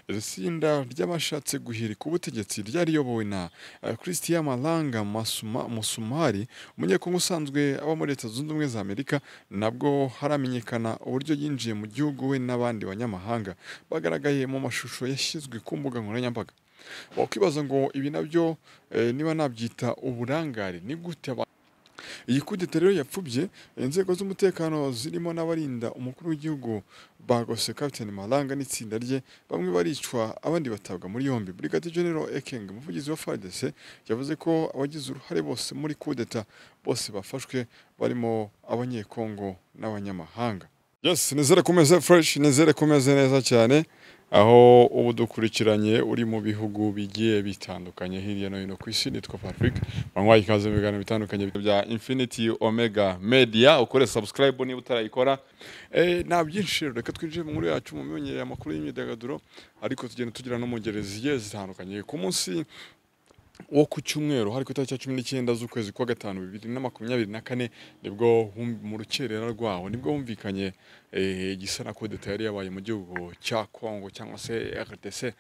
itsinda ry'abashatse guhirika ubutegetsi ryari riyobowe na Christian Malanga Masuma Musumari umunyekongo usanzwe aba muri Leta Zunze Ubumwe za Amerika nabwo haramenyekana uburyo yinjiye mu gihugu we n'abandi banyamahanga bagaragaye mu mashusho yashyizwe ku mbuga nkoranyambaga wakwibaza ngo ibi nabyo eh, niba nabyita uburangare ni gute aba- iyi kudeta rero yapfubye inzego z'umutekano zirimo n'abarinda umukuru w'igihugu bagose Captain Malanga n'itsinda rye bamwe baricwa abandi batabwa muri yombi Brigadier General Ekenge umuvugizi wa FARDC yavuze ko abagize uruhare bose muri kudeta bose bafashwe barimo abanyekongo n'abanyamahanga yes nizere kumeze fresh nizere kumeze neza cyane aho ubu dukurikiranye uri mu bihugu bigiye bitandukanye hirya no hino ku isi nitwa Patrick banywa ikaze mu biganiro bitandukanye bya Infinity Omega Media ukore subscribe niba utarayikora eh, nta byinshi rero, reka twinjire mu nkuru yacu mu myongerere amakuru y'imyidagaduro ariko tugenda tugira no mu ngeri zigiye zitandukanye ku munsi wo ku cyumweru hari ku itariki ya cumi n'icyenda z'ukwezi kwa gatanu bibiri na makumyabiri na kane nibwo hum- mu rukerera rwaho nibwo humvikanye eh, igisa na kudeta yari yabaye mu gihugu cya kongo cyangwa se rdc eh,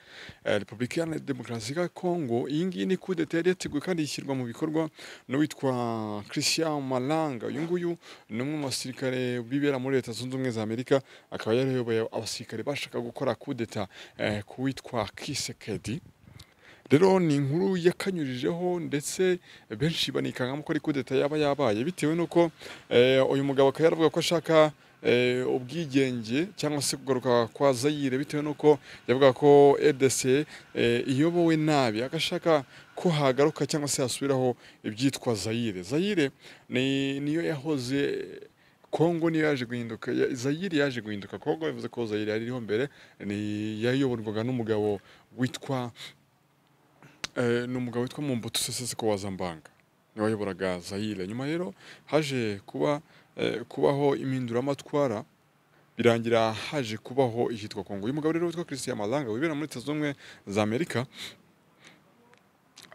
repubulika iharanira demokarasi ya kongo iyi ngiyi ni kudeta yari yateguwe kandi ishyirwa mu bikorwa n'uwitwa christian malanga uyu nguyu ni umwe mu basirikare bibera muri leta zunze ubumwe za amerika akaba yarayoboye abasirikare bashaka gukora kudeta eh, ku witwa kisekedi rero ni inkuru yakanyurijeho ndetse benshi banikangamo ko ari kudeta yaba yabaye bitewe n'uko eh, uyu mugabo akaba yaravuga ko ashaka eh, ubwigenge cyangwa se kugaruka kwa zayire bitewe n'uko yavuga ko rdc eh, iyobowe nabi agashaka ko hagaruka cyangwa se hasubiraho ibyitwa zayire zayire ni niyo yahoze Kongo niyo yaje guhinduka ya- Zaire yaje guhinduka Kongo bivuze ko Zaire yari iriho mbere ni yayoborwaga n'umugabo witwa Eh, ni umugabo witwa Mobutu Sese Seko Wazambanga niwe wayoboraga Zaire nyuma rero haje kuba eh, kubaho impinduramatwara birangira haje kubaho iyitwa Kongo uyu mugabo rero witwa Christian Malanga wibera muri Leta Zunze Ubumwe za Amerika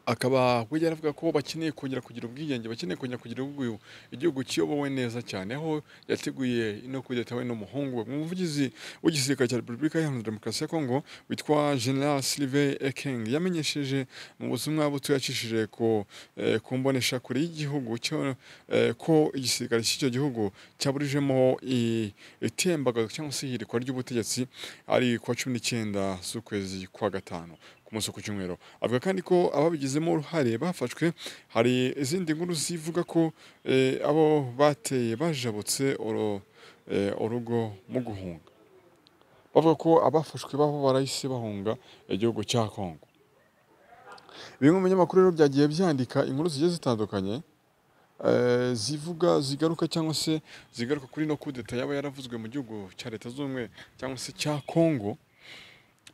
akaba we yaravuga ko bakeneye kongera kugira ubwigenge bakeneye kongera kugira igihugu igihugu kiyobowe neza cyane aho yateguye ino kudeta we n'umuhungu we umuvugizi w'igisirikare cya repubulika iharanira demokarasi ya kongo witwa general sylvain ekeng yamenyesheje mu butumwa buto yacishije ku eh, ku mboneshakure y'igihugu cyo, eh, ko igisirikare cy'icyo gihugu cyaburijemo i- itembagazo cyangwa se ihirikwa ry'ubutegetsi ari ku wa cumi n'icyenda z'ukwezi kwa gatanu ku munsi wo ku cyumweru avuga kandi ko ababigizemo uruhare bafashwe hari izindi nkuru zivuga ko eh, abo bateye bajabutse uru- eh, urugo mu guhunga bavuga ko abafashwe babo barahise bahunga igihugu cya kongo bimwe mu binyamakuru rero byagiye byandika inkuru zigiye zitandukanye eh, zivuga zigaruka cyangwa se zigaruka kuri no kudeta yaba yaravuzwe mu gihugu cya leta z'ubumwe cyangwa se cya kongo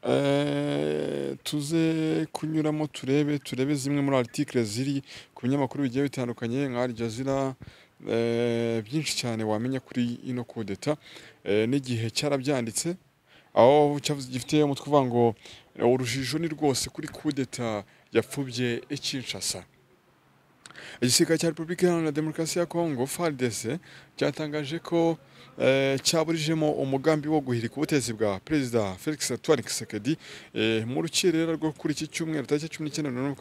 Eh, tuze kunyuramo turebe turebe zimwe muri article ziri ku binyamakuru bigiye bitandukanye nka Al Jazeera eh, byinshi cyane wamenya kuri ino kudeta eh, n'igihe cyarabyanditse aho cyavuze gifite umutwe uvuga ngo urujijo ni rwose kuri kudeta yapfubye Kinshasa igisirikare cya repubulika iharanira demokarasi ya kongo fardc cyatangaje ko eh, cyaburijemo umugambi wo guhirika ubutegetsi bwa perezida felix antoine kisekedi eh, mu rukerera rwo kuri iki cyumweru tariki cumi n'icyenda n'umunani,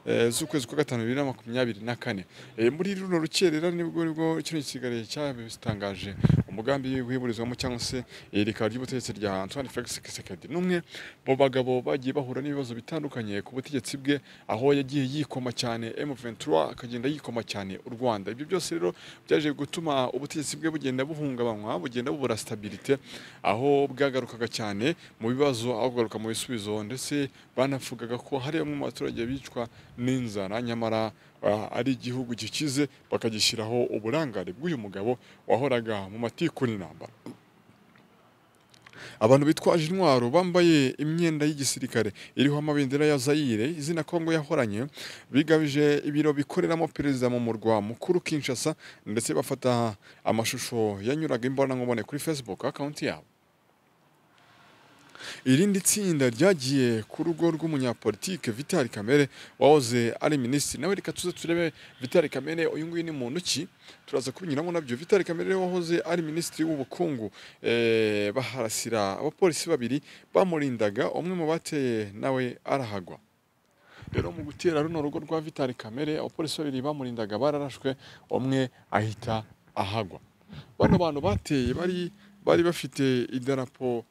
eh, z'ukwezi kwa gatanu bibiri na makumyabiri na kane Eh, muri runo rukerera nibwo nibwo kino gisirikare cyabitangaje umugambi wiburizwamo cyangwa se ihirika ry'ubutegetsi rya antoine felix kisekedi n'umwe mu bagabo bagiye bahura n'ibibazo bitandukanye ku butegetsi bwe aho yagiye yikoma cyane M23 akagenda yikoma cyane u Rwanda ibyo byose rero byaje gutuma ubutegetsi bwe bugenda buhungabanywa bugenda bubura stabilite aho bwagarukaga cyane mu bibazo aho kugaruka mu bisubizo ndetse banavugaga ko hari bamwe mu baturage bicwa n'inzara nyamara ah, ari igihugu gikize bakagishyiraho uburangare bw'uyu mugabo wahoraga mu matikuri n'intambara abantu bitwaje intwaro bambaye imyenda y'igisirikare iriho amabendera ya Zaire izina Kongo yahoranye bigabije ibiro bikoreramo perezida mu murwa mukuru Kinshasa ndetse bafata amashusho yanyuraga imbonankubone kuri Facebook account yabo irindi tsinda ryagiye ku rugo rw'umunyapolitike Vital Kamere wahoze ari minisitiri nawe reka tuze turebe Vital Kamere uyu nguyu ni muntu ki turaza kubinyuramo nabyo Vital Kamere wahoze ari minisitiri w'ubukungu eh, baharasira abapolisi babiri bamurindaga umwe mu bateye nawe arahagwa rero mu gutera runo rugo rwa Vital Kamere abapolisi babiri bamurindaga bararashwe umwe ahita ahagwa bano bantu bateye bari bari bafite idarapo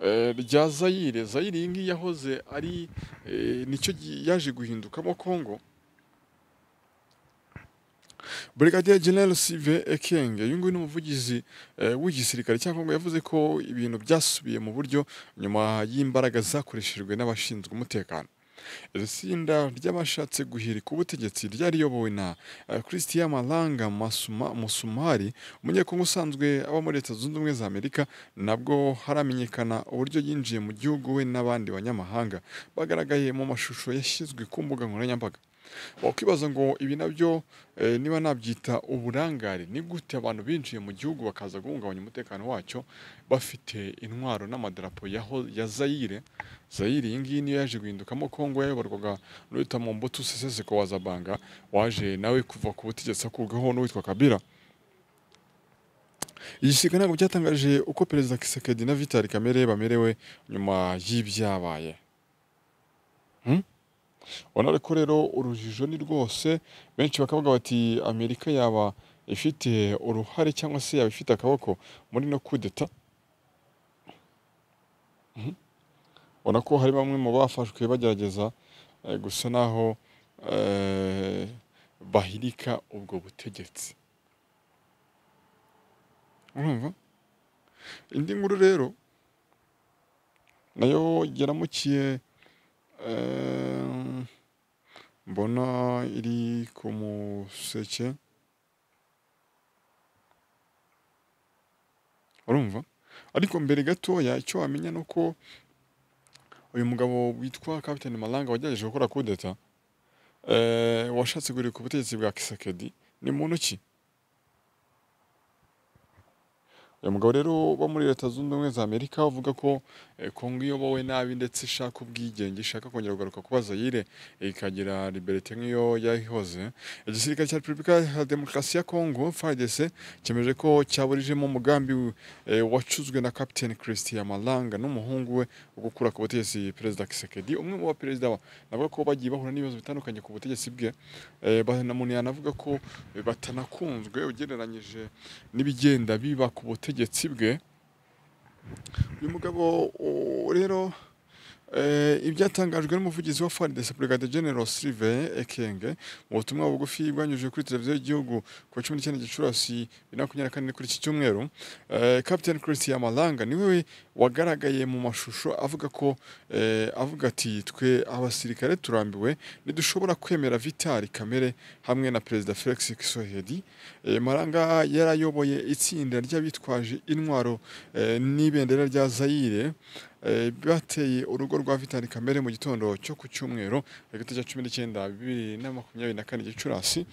eh, rya Zaire Zaire iyi ngiyi yahoze ari eh, nicyo gi- yaje guhindukamo Congo Brigadier General Sylvain Ekenge uyu nguyu ni umuvugizi eh, w'igisirikare cya Kongo yavuze ko ibintu byasubiye mu buryo nyuma y'imbaraga zakoreshejwe n'abashinzwe umutekano iri tsinda ry'abashatse guhirika ubutegetsi ryari riyobowe na eh, Christian Malanga Masuma Musumari umunyekongo usanzwe aba muri Leta Zunze Ubumwe za Amerika nabwo haramenyekana uburyo yinjiye mu gihugu we n'abandi banyamahanga bagaragaye mu mashusho yashyizwe ku mbuga nkoranyambaga wakwibaza ngo ibi nabyo eh, niba nabyita uburangare ni gute abantu binjiye mu gihugu bakaza guhungabanya umutekano wacyo bafite intwaro n'amadarapo yaho- ya zayire zayire iyi ngiyi niyo yaje guhindukamo kongo yayoborwaga n'uwitwa mobutu sese seko wa zabanga waje nawe kuva ku butegetsi akurwaho n'uwitwa kabira igisirikare ntabwo cyatangaje uko perezida kisekedi na vitali kamere bamerewe nyuma y'ibyabaye urabona ko rero urujijo ni rwose benshi bakavuga bati amerika yaba ifite uruhare cyangwa se yaba ifite akaboko muri no kudeta Mhm. ubona ko hari bamwe mu bafashwe bagerageza eh, gusa naho eh, bahirika ubwo butegetsi urumva indi nkuru rero nayo yaramukiye eh, mbona iri ku museke urumva ariko mbere gatoya icyo wamenya ni uko uyu mugabo witwa kapitani malanga wagerageje gukora kudeta eh, washatse guhirika ubutegetsi bwa kisekedi ni muntu ki uyu mugabo rero uba muri leta zunze ubumwe za amerika uvuga ko eh, kongo iyobowe nabi ndetse ishaka ubwigenge ishaka kongera kugaruka kuba zayire ikagira liberite nk'iyo yayihoze igisirikare cya repubulika ya demokarasi ya kongo frdc cyemeje ko cyaburijemo umugambi eh, wacuzwe na kapiteni christian malanga n'umuhungu we wo gukura ku butegetsi perezida kisekedi umwe mu baperezida ba- navuga ko bagiye bahura n'ibibazo bitandukanye ku butegetsi bwe Eh, ba- na muntu yanavuga ko eh, batanakunzwe ugereranyije n'ibigenda biba ku butegetsi bwe uyu mugabo o- rero eh, ibyatangajwe n'umuvugizi wa FARDC Brigadier General Sylvain Ekenge mu butumwa bugufi bwanyujije kuri televiziyo y'igihugu ku wa 19 Gicurasi 2024 kuri iki cyumweru eh, Captain Christian Malanga niwe wagaragaye mu mashusho avuga ko eh, avuga ati twe abasirikare turambiwe ntidushobora kwemera Vitali Kamere hamwe na Perezida Felix Tshisekedi Eh, Malanga yarayoboye itsinda ry'abitwaje intwaro eh, n'ibendera rya Zaire eh, bateye urugo rwa Vital Kamere mu gitondo cyo ku cyumweru hagati ya 19 bibiri na makumyabiri na kane Gicurasi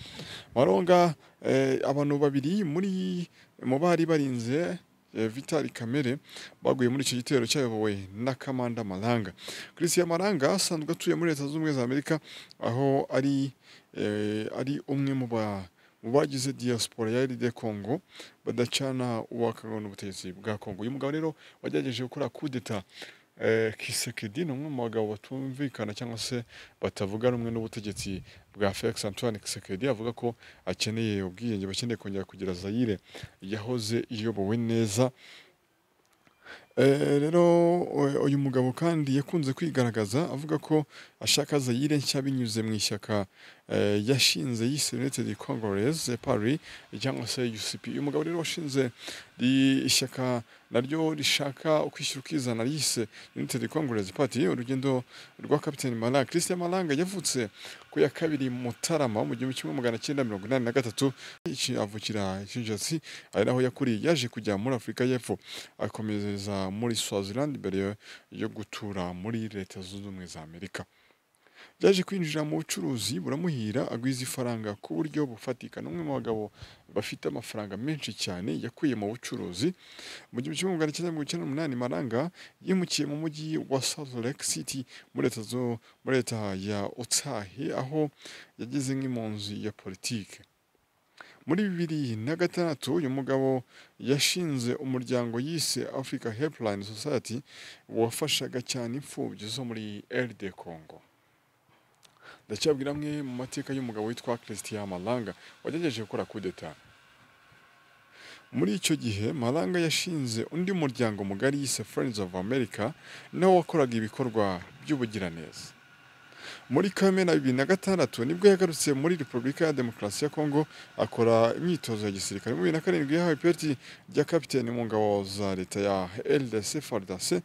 Maronga eh, abantu babiri muri mu bari barinze eh, Vital Kamere baguye muri icyo gitero cyayobowe na Kamanda Malanga Christian Malanga asanzwe atuye muri Leta Zunze Ubumwe za Amerika aho ari eh, ari umwe mu ba mu bagize diaspora ya RD Congo badacana uwakagana ubutegetsi bwa Congo. Uyu mugabo rero wagerageje gukora kudeta eh, Kisekedi ni umwe mu bagabo batumvikana cyangwa se batavuga rumwe n'ubutegetsi bwa Felix Antoine Kisekedi avuga ko akeneye ubwiyenge bakeneye kongera kugira Zaire yahoze iyobowe neza Eh, rero u- uyu mugabo kandi yakunze kwigaragaza avuga ko ashaka Zaire nshya binyuze mu ishyaka eh, yashinze yise United Congress eh, Paris cyangwa se UCP uyu mugabo rero washinze ri- ishyaka naryo rishaka ukwishyira ukizana yise United Congress Party urugendo rwa Captain Malanga Christian Malanga yavutse ku ya kabiri Mutarama mu gihumbi kimwe magana cyenda mirongo inani na gatatu iki- avukira Kinshasa ari naho yakuriye yaje kujya muri Afurika y'Epfo akomeza muri Swaziland mbere yo gutura muri Leta Zunze Ubumwe za Amerika byaje kwinjira mu bucuruzi buramuhira agwiza ifaranga ku buryo bufatika ni umwe mu bagabo bafite amafaranga menshi cyane yakuye mu bucuruzi mu gihumbi kimwe magana cyenda mirongo icyenda n'umunani Malanga yimukiye mu mujyi wa Salt Lake City muri leta zo muri leta ya Utah aho yagize nk'impunzi ya politiki muri bibiri na gatandatu uyu mugabo yashinze umuryango yise Africa Helpline Society wafashaga cyane imfubyi zo muri RD Congo ndacyabwira amwe mu mateka y'umugabo witwa Christian Malanga wagerageje gukora kudeta muri icyo gihe Malanga yashinze undi muryango mugari yise Friends of America nawo wakoraga ibikorwa by'ubugiraneza muri Kamena bibiri na gatandatu nibwo yagarutse muri Repubulika ya Demokarasi ya Kongo akora imyitozo ya gisirikare muri bibiri na karindwi yahawe ipeti rya kapiteni mu ngabo za leta ya LDC FARDC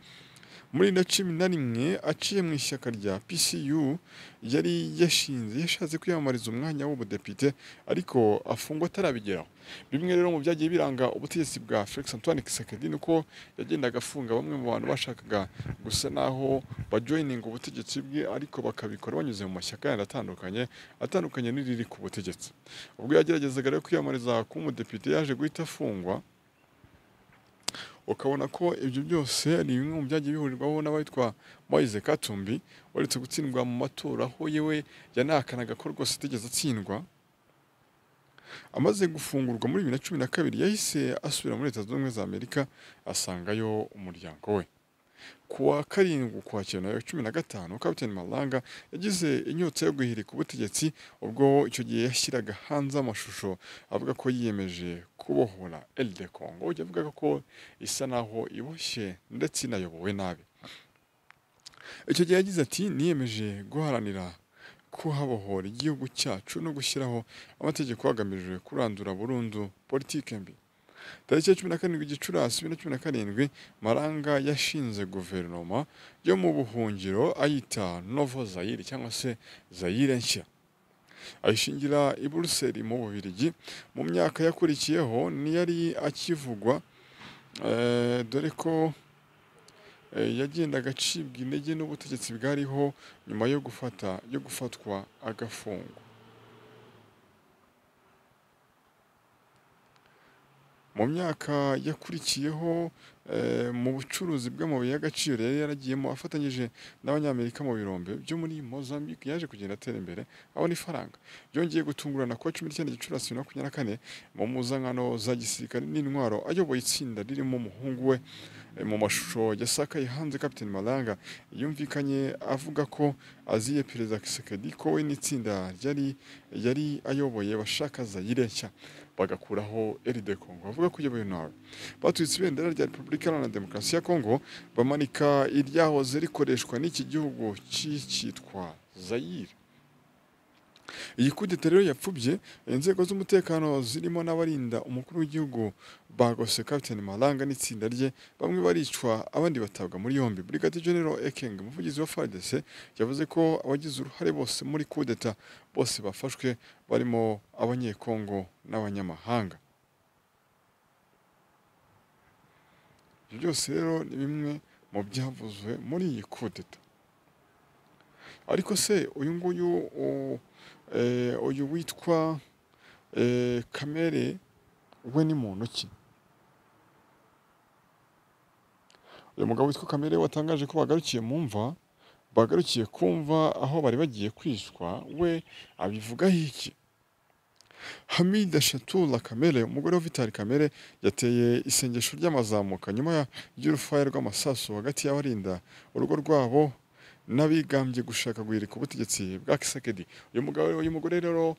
muri na cumi na rimwe aciye mu ishyaka rya PCU yari yashinze yashatse kwiyamamariza umwanya w'ubudepite ariko afungwa atarabigeraho bimwe rero mu byagiye biranga ubutegetsi bwa Felix Antoine Tshisekedi ni uko yagendaga afunga bamwe mu bantu bashakaga gusa naho bajoyininga ubutegetsi bwe ariko bakabikora banyuze mu mashyaka yandi atandukanye atandukanye n'iriri ku butegetsi ubwo yageragezaga rero kwiyamamariza kuba umudepite yaje guhita afungwa ukabona ko ibyo byose ni bimwe mu byagiye bihurirwaho n'abitwa Moise Katumbi waretse gutsindwa mu matora aho yewe yanahakanaga ko rwose atigeze atsindwa amaze gufungurwa muri bibiri na cumi na kabiri yahise asubira muri leta zunze ubumwe za amerika asangayo umuryango we ku wa karindwi ukwakira na cumi na gatanu kapiteni malanga yagize inyota yo guhirika ubutegetsi ubwo icyo gihe yashyiraga hanze amashusho avuga ko yiyemeje kubohora elide kongo ujya avuga ko isa naho iboshye ndetse inayobowe nabi icyo gihe yagize ati niyemeje guharanira kuhabohora igihugu cyacu no gushyiraho amategeko hagamijwe kurandura burundu politike mbi tariki ya cumi na karindwi gicurasi bibiri na cumi na karindwi maranga yashinze guverinoma yo mu buhungiro ayita novo zayire cyangwa se zayire nshya ayishingira i buruseli mu bubirigi mu myaka yakurikiyeho ntiyari akivugwa eh, dore ko eh, yagendaga acibwa intege n'ubutegetsi bwariho nyuma yo gufata yo gufatwa agafungwa mu myaka yakurikiyeho eh, mu bucuruzi bw'amabuye y'agaciro yari yaragiyemo afatanyije n'abanyamerika mu birombe byo muri Mozambique yaje kugenda atera imbere abona ifaranga byongeye gutungurana kuwa cumi n'icyenda gicurasi bibiri na makumyabiri na kane mu mpuzankano za gisirikare n'intwaro ayoboye itsinda ririmo umuhungu we eh, mu mashusho yasakaye hanze Captain Malanga yumvikanye avuga ko aziye Perezida Tshisekedi ko we n'itsinda ryari yari ayoboye bashaka Zaire nshya bagakuraho eride kongo bavuga ko uyoboye nawe batwitse ibendera rya repubulika iharanira demokarasi ya kongo bamanika iryahoze rikoreshwa n'iki gihugu cyitwa zayire iyi kudeta rero yapfubye inzego z'umutekano zirimo n'abarinda umukuru w'igihugu bagose kapitani malanga n'itsinda rye bamwe baricwa abandi batabwa muri yombi brigade general ekeng umuvugizi wa fardese yavuze ko abagize uruhare bose muri kudeta bose bafashwe barimo abanyekongo n'abanyamahanga ibyo byose rero ni bimwe mu byavuzwe muri iyi kudeta ariko se uyu nguyu uyu witwa kamere we ni muntu ki uyu mugabo witwa kamere watangaje ko bagarukiye mu mva bagarukiye kumva aho bari bagiye kwishwa we abivugaho iki hamida shatula kamere umugore wa vitali kamere yateye isengesho ry'amazamuka nyuma y'urufaya rw'amasasu hagati y'abarinda urugo rwabo n'abigambye gushaka guhirika ubutegetsi bwa Kisekedi uyu mugabo uyu mugore rero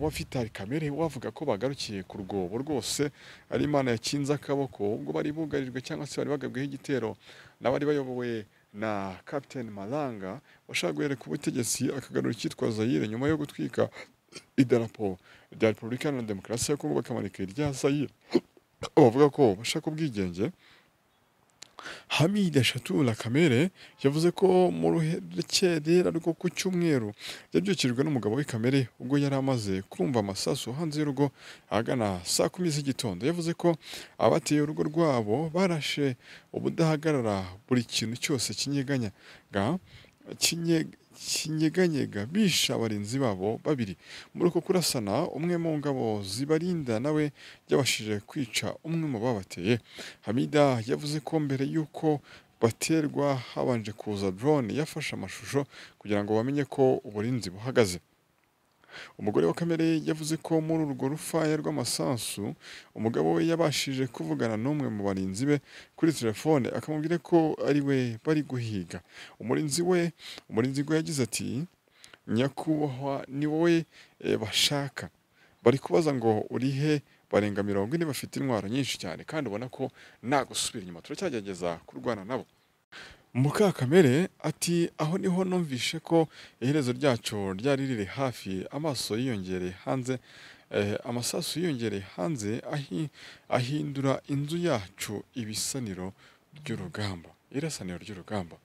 wa Vitali Kamere wavuga ko bagarukiye ku rwobo rwose ari imana yakinze akaboko ubwo bari bugarijwe cyangwa se bari bagabweho igitero n'abari bayobowe na Captain Malanga washaka guhirika ubutegetsi akagarura icyitwa Zaire nyuma yo gutwika idarapo rya Repubulika Iharanira Demokarasi ya Kongo bakamanika irya Zaire bavuga ko bashaka ubwigenge Hamida Shatula Kamere yavuze ko mu rukerera rwo ku cyumweru yabyukijwe n'umugabo we Kamere ubwo yari amaze kumva amasasu hanze y'urugo ahagana saa kumi z'igitondo yavuze ko abateye urugo rwabo barashe ubudahagarara buri kintu cyose kinyeganya kinyeganyega bisha abarinzi babo babiri muri uko kurasana umwe mu ngabo zibarinda nawe yabashije kwica umwe mu babateye hamida yavuze ko mbere y'uko baterwa habanje kuza drone yafashe amashusho kugira ngo bamenye ko uburinzi buhagaze umugore wa kamere yavuze ko muri urwo rufaya rw'amasasu umugabo we yabashije kuvugana n'umwe mu barinzi be kuri telefone akamubwira ko ari we bari guhiga umurinzi we umurinzi we yagize ati nyakubahwa ni wowe eh, bashaka bari kubaza ngo uri he barenga mirongo ine bafite intwaro nyinshi cyane kandi ubona ko nta gusubira inyuma turacyagerageza kurwana nabo Mukakamere ati aho niho numvishe ko iherezo ryacu ryari riri hafi amaso yiyongereye hanze eh, amasasu yiyongereye hanze ahi, ahindura inzu yacu ibisaniro by'urugamba irasaniro ry'urugamba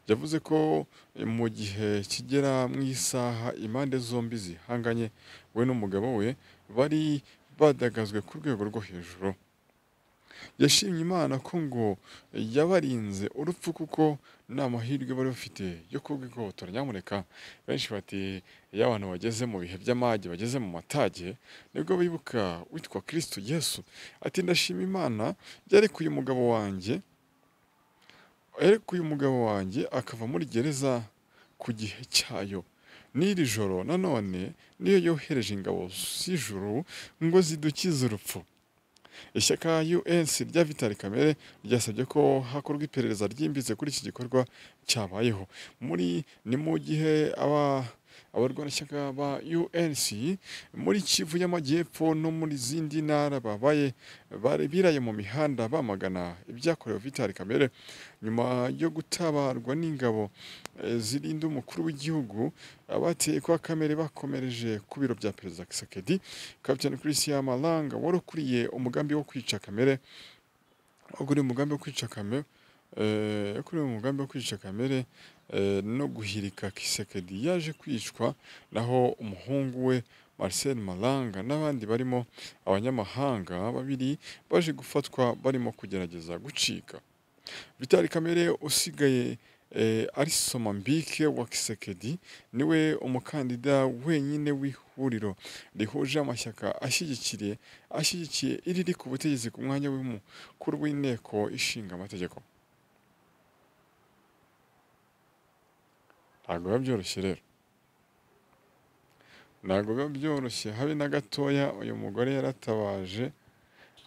yavuze ko mu gihe kigera mu isaha impande zombi zihanganye we n'umugabo we bari badagazwe ku rwego rwo hejuru yashimye imana ko ngo yabarinze urupfu kuko nta mahirwe bari bafite yo kurwigobotora nyamuneka benshi bati iyo abantu bageze mu bihe by'amage bageze mu matage nibwo bibuka witwa kirisito yesu ati ndashima imana yarekuye umugabo wanjye yarekuye umugabo wanjye akava muri gereza ku gihe cyayo n'iri joro nanone niyo yohereje ingabo z'ijuru ngo zidukize urupfu ishyaka UNC rya Vitali Kamere ryasabye ko hakorwa iperereza ryimbitse kuri iki gikorwa cyabayeho muri ni mu gihe aba abarwanashyaka ba UNC muri Kivu y'Amajyepfo no muri zindi ntara babaye bari biraye mu mihanda bamagana ibyakorewe Vitali Kamere nyuma yo gutabarwa n'ingabo eh, zirinda umukuru w'igihugu abateye kwa Kamere bakomereje ku biro bya Perezida Kisekedi Kapiteni Christian Malanga wari ukuriye umugambi wo kwica Kamere ukuriye umugambi wo kwica Kamere eh, kuri uyu mugambi wo kwica kamere eh, no guhirika kisekedi yaje kwicwa naho umuhungu we Marcel Malanga n'abandi barimo abanyamahanga babiri baje gufatwa barimo kugerageza gucika Vitali Kamere usigaye eh, ari Somambike wa Kisekedi niwe umukandida wenyine w'ihuriro rihuje amashyaka ashyigikiye ashyigikiye iriri ku butegetsi ku mwanya w'umukuru w'inteko ishinga amategeko ntabwo biba byoroshye rero ntabwo biba byoroshye habe na gatoya uyu mugore yaratabaje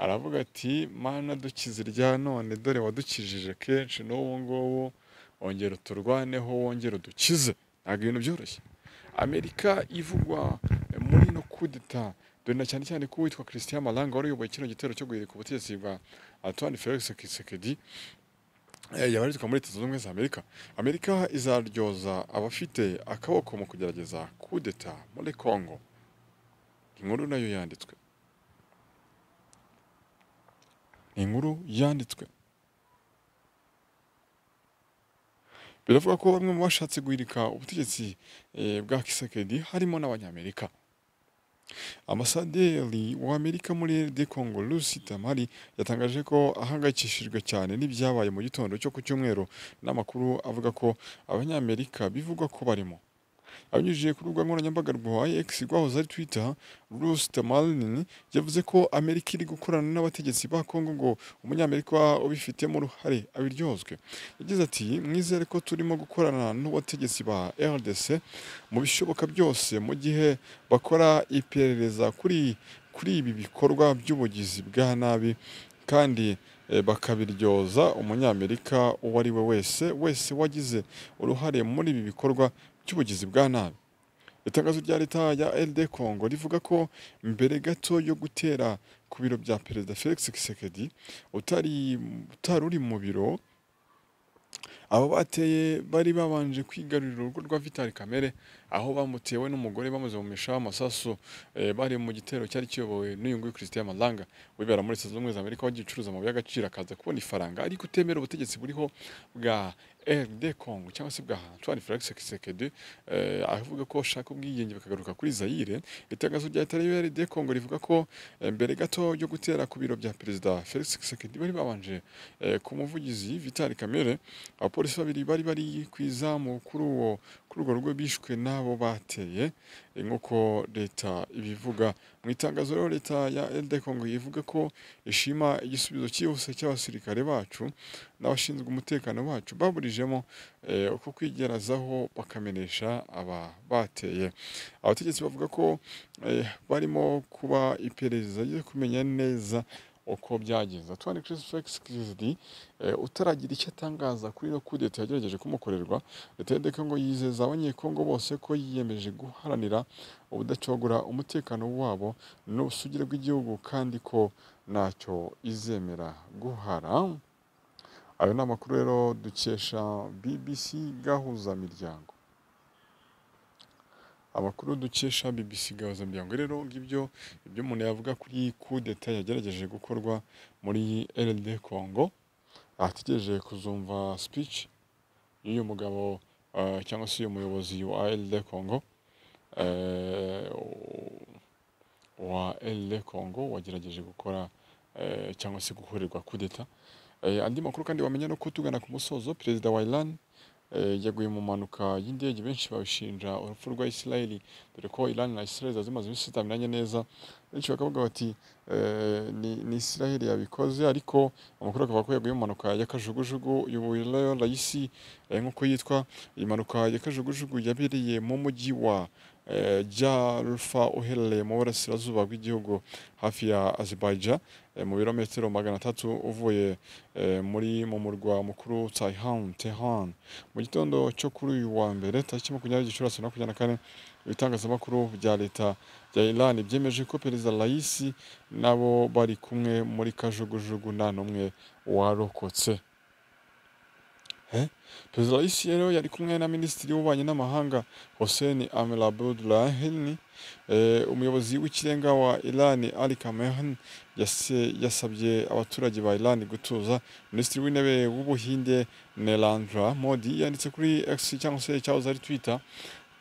aravuga ati mana dukize irya none dore wadukijije kenshi n'ubu ngubu wongera uturwaneho wongera udukize ntabwo ibintu byoroshye amerika ivugwa muri no kudeta dore na cyane cyane ko uwitwa christian malanga wari uyoboye kino gitero cyo guhirika ubutegetsi bwa antoine felix kisekedi yabarizwa muri leta zunze ubumwe za amerika amerika izaryoza abafite akaboko mu kugerageza kudeta muri congo inkuru nayo yanditswe ni inkuru yanditswe biravuga ko bamwe mu bashatse guhirika ubutegetsi eh, bwa kisekedi harimo n'abanyamerika amasaderi w'amerika muri rd congo lucy tamari yatangaje ko ahangayikishijwe cyane n'ibyabaye mu gitondo cyo ku cyumweru n'amakuru avuga ko abanyamerika bivugwa ko barimo abinyujije ku rubuga nkoranyambaga rwa x rwahoze ari twitter lucy tamari yavuze ko amerika iri gukorana n'abategetsi ba congo ngo umunyamerika ubifitemo uruhare abiryozwe yagize ati mwizere ko turimo gukorana n'abategetsi ba rdc mu bishoboka byose mu gihe bakora iperereza kuri kuri ibi bikorwa by'ubugizi bwa nabi kandi eh, bakabiryoza umunyamerika uwo ari we wese wese wagize uruhare muri ibi bikorwa cy'ubugizi bwa nabi itangazo rya leta ya LD Congo rivuga ko mbere gato yo gutera ku biro bya perezida Felix Tshisekedi utari utari uri mu biro abo bateye bari babanje kwigarurira urugo rwa Vitali Kamere aho bamutewe n'umugore bamaze mu mishaho amasasu eh, bari mu gitero cyari kiyobowe n'uyu nguyu Christian Malanga wibera muri Leta Zunze Ubumwe za Amerika wagiye ucuruza amabuye y'agaciro akaza kubona ifaranga ariko utemera ubutegetsi buriho bwa RD Congo cyangwa se bwa Antoine Felix Tshisekedi eh, avuga ko ashaka ubwigenge bakagaruka kuri Zaire itangazo rya Leta ya RD Congo rivuga ko eh, mbere gato yo gutera ku biro bya Perezida Felix Tshisekedi bari babanje eh, ku muvugizi Vitali Kamere apo abapolisi babiri bari bari ku izamu kuri uwo kuri urwo rugo bishwe n'abo bateye eh, nk'uko leta ibivuga mu itangazo rero leta ya LD Congo ivuga ko ishima igisubizo cyihuse cy'abasirikare bacu n'abashinzwe umutekano bacu baburijemo eh, uko kwigerazaho bakamenesha aba bateye abategetsi bavuga ko eh, barimo kuba iperereza ryo kumenya neza uko byagenze tuwane Chris Felix Kizidi eh, utaragira icyo atangaza kuri iyo kudeta yagerageje kumukorerwa leta ya Congo yizeza abanyekongo bose ko yiyemeje guharanira ubudacogora umutekano wabo n'ubusugire bw'igihugu kandi ko ntacyo izemera guhara ayo ni amakuru rero dukesha BBC gahuza miryango amakuru dukesha BBC gahuza miryango rero ngibyo ibyo umuntu yavuga kuri kudeta yagerageje gukorwa muri RD Congo ategereje kuzumva speech y'uyu mugabo eh, cyangwa se uyu muyobozi wa RD Congo eh, wa RD Congo wagerageje gukora eh, cyangwa se gukorerwa kudeta Eh, andi makuru kandi wamenya no kutugana ku musozo perezida wa Iran eh, yaguye mu mpanuka y'indege benshi babishinja urupfu rwa Israel dore ko Iran na Israel zari zimaze iminsi zitamenyanye neza benshi bakavuga bati eh, ni, ni Israel yabikoze ariko amakuru akavuga ko yaguye mu mpanuka ya kajugujugu y'uburyo rayisi eh, nk'uko yitwa iyi mpanuka ya kajugujugu yabereye mu mujyi wa eh, Jarufa uherereye mu burasirazuba bw'igihugu hafi ya Azerbaijan eh, mu birometero magana atatu uvuye eh, muri mu murwa mukuru Tehran Tehran mu gitondo cyo kuri uyu wa mbere tariki makumyabiri Gicurasi bibiri na makumyabiri na kane ibitangazamakuru bya leta bya Iran byemeje ko perezida Raisi nabo bari kumwe muri kajugujugu nta n'umwe warokotse Eh? Perezida Raisi rero yari kumwe na Minisitiri w'Ububanyi n'Amahanga Hossein Amir Abdollahian Eh, umuyobozi w'ikirenga wa Iran Ali Khamenei yase- yasabye abaturage ba Iran gutuza Minisitiri w'Intebe w'Ubuhinde Narendra Modi yanditse kuri X cyangwa se cyahoze ari Twitter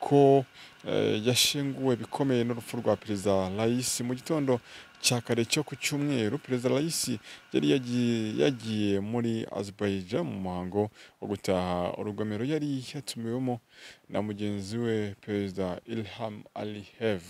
ko eh, yashenguwe bikomeye n'urupfu rwa perezida Raisi mu gitondo cya kare cyo ku cyumweru perezida Raisi yari yagiye, yagiye muri Azerbaijan mu muhango wo gutaha urugomero yari yatumiwemo na mugenzi we perezida Ilham Aliyev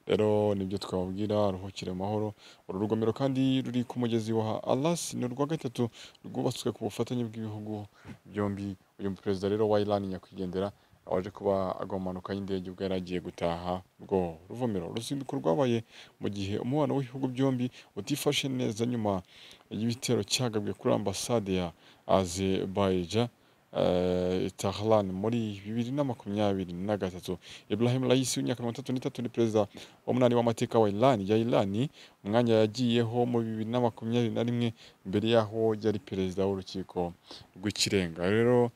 rero nibyo twababwira ruhukire mu mahoro uru rugomero kandi ruri ku mugezi wa Alas ni urwa gatatu rwubatswe ku bufatanye bw'ibihugu byombi uyu perezida rero wa Iran nyakwigendera waje kuba agwa mu mpanuka y'indege ubwo yari agiye gutaha rwo ruvomero uruzinduko rwabaye mu gihe umubano w'ibihugu byombi utifashe neza nyuma y'ibitero cyagabwe kuri ambasade ya Azerbaijan eh, Tehran muri bibiri na makumyabiri na gatatu Ibrahim Raisi w'imyaka mirongo itatu n'itatu ni perezida w'umunani w'amateka wa Iran ya Iran umwanya yagiyeho mu bibiri na makumyabiri na rimwe mbere y'aho yari perezida w'urukiko rw'ikirenga rero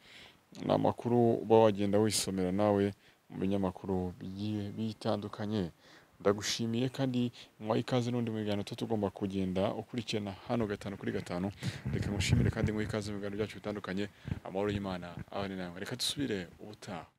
ni amakuru uba wagenda wisomera nawe mu binyamakuru bigiye bitandukanye ndagushimiye kandi nkwaye ikaze n'undi mu biganiro tuba tugomba kugenda ukurikirana hano gatanu kuri gatanu reka ngushimire kandi nkwaye ikaze mu biganiro byacu bitandukanye amahoro y'Imana abane nawe reka dusubire ubutaha